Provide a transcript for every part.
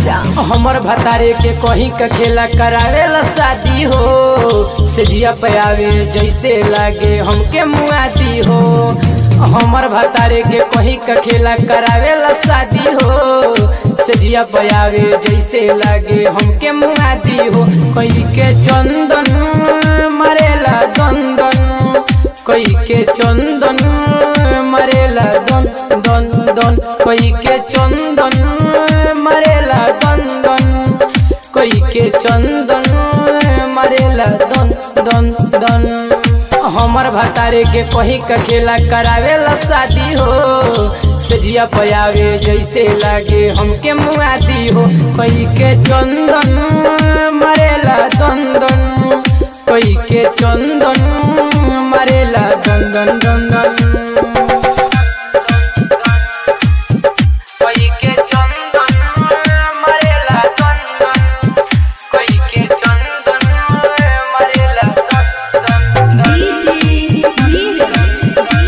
राजा हमर भतारे के कहीं का खेला करावे ला शादी हो सेजिया पे आवे जैसे लागे हमके मुआदी हो हमर भतारे के कहीं का खेला करावे ला शादी हो सेजिया पे आवे जैसे लागे हमके मुआदी हो कहीं के चंदन मरेला दंदन कोई के चंदन मरेला दन दन दन कोई के चंदन मरेला दन दन कोई के चंदन मरेला दन दन दन हमर भतारे के कही का खेला करावे ला शादी हो सजिया पयावे जैसे लागे हमके मुआदी हो कोई के चंदन मरेला दन दन कोई के चंदन मरेला दन दन दन दन कोई के चंदन मरेला दन दन कोई के चंदन मरेला दन दन दन डीजे नीरज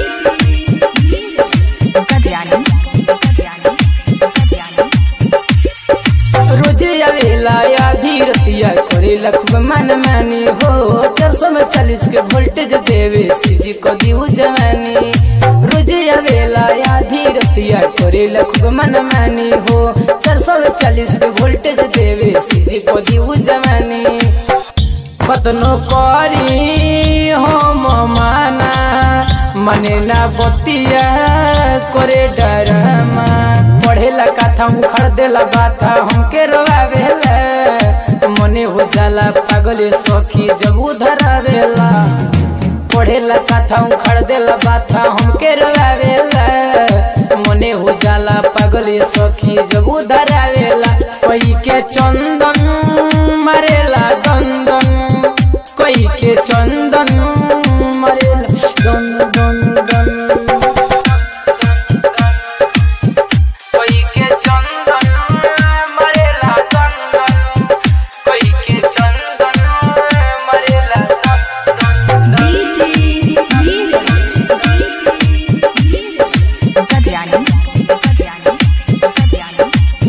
कल्याणी कल्याणी कल्याणी रोजे आवेला आधी रतिया करे लखब मन मानी हो चार सौ में चालीस के वोल्टेज देवे सीजी को दीऊ जवानी रोजे आवेला आधी रतिया करे लखब मन मानी हो चार सौ में चालीस के वोल्टेज देवे सीजी को दीऊ जवानी कतनो करी हम माना मने ना बतिया करे डरमा पढ़ेला कथा उखड़ देला बाता हमके रोवावेला मने हो जाला पागल सखी जब उधरावेला पढ़ेला कथा उखड़ देला बाता हमके रोवावेला मने हो जाला पागल सखी जब उधरावेला कोई के चंदन मरेला दंदन कोई के चंदन मरेला दन दन दन कोई के चंदन मरेला दन दन कोई के चंदन मरेला दन दन डीजे नीरज कल्याणी कल्याणी कल्याणी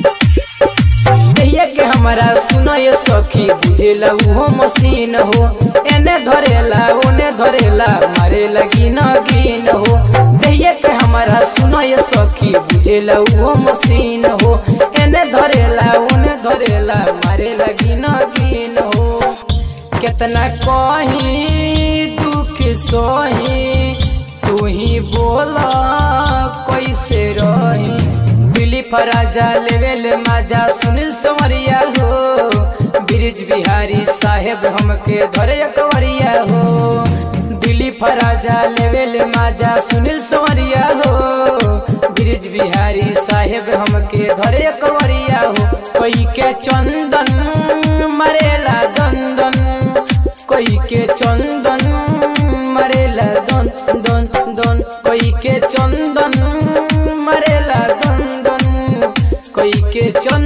कहिए के हमारा सुनो ये सखी बुझेला उहो मशीन हो एने धरेला ओने धरेला मारे लगी न गिन हो कहिए के हमारा सुनो ये सखी बुझेला उहो मशीन हो एने धरेला ओने धरेला मारे लगी न गिन हो कितना कही दुख सोही तू ही बोला कैसे रही दिली फराजा लेवेल माजा सुनील संवरिया हो ब्रिज बिहारी साहेब हमके धरे कंवरिया हो दिली फराजा लेवेल माजा सुनील संवरिया हो ब्रिज बिहारी साहेब हमके धरे कंवरिया हो कोई के चंदन मरेला दंदन कोई के चंदन मरेला दन दन दन कोई के चंदन मरेला दन दन कोई के चंदन